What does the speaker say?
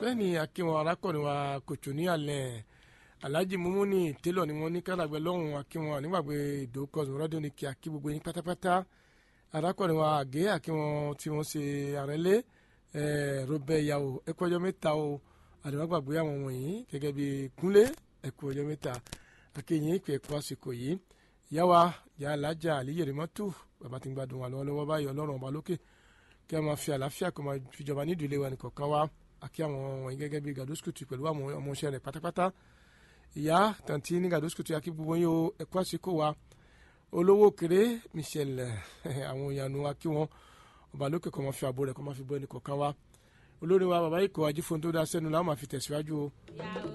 bẹ́ẹ̀ ni akínwọn arákùnrin wa kòtò ní alẹ́ alhaji mumuni télọ̀ ni wọ́n ní kálàgbẹ́ lọ́hùn akínwọn nígbàgbé ìdó cosmo radio ní kí akí gbogbo yín pátápátá arákùnrin wa àgé akínwọn tí wọ́n ṣe àrẹ́lé rọbẹ ìyàwó ẹkú ọjọ́ mẹ́ta o àdìmọ́gbàgbé àwọn wọ̀nyí gẹ́gẹ́ bí kúnlé ẹkú ọjọ́ mẹ́ta akéyìn ìpè ẹ̀kọ́ àsìkò yìí yàwá yà alájà àlíyèrè mọ́tò bàbá tí ń gbádùn wà lọ́wọ́lọ́wọ́ báyìí ọlọ́run ọba lókè kí a máa fi àlàáfíà kó máa fìjọba nídìí ilé wa nìkọ̀ọ̀kan wá àkí àwọn wọ̀nyí gẹ́gẹ́ bí gàdúsùkùtù pẹ̀lú àwọn ọmọọṣẹ́ rẹ̀ pátápátá ìyá tàǹtí ní gàdúsùkùtù akí gbogbo yín o ẹ̀kọ́ àsìkò wa olówó kéré michel àwọn ìyànú akí wọn ọba lókè kó máa fi àbò rẹ̀ kó máa fi bọ́ ẹnìkọ̀ọ̀kan wá olórí wa bàbá ikọ̀ ajífóhun tó dá sẹ́nu làwọn máa fi tẹ̀síwájú o.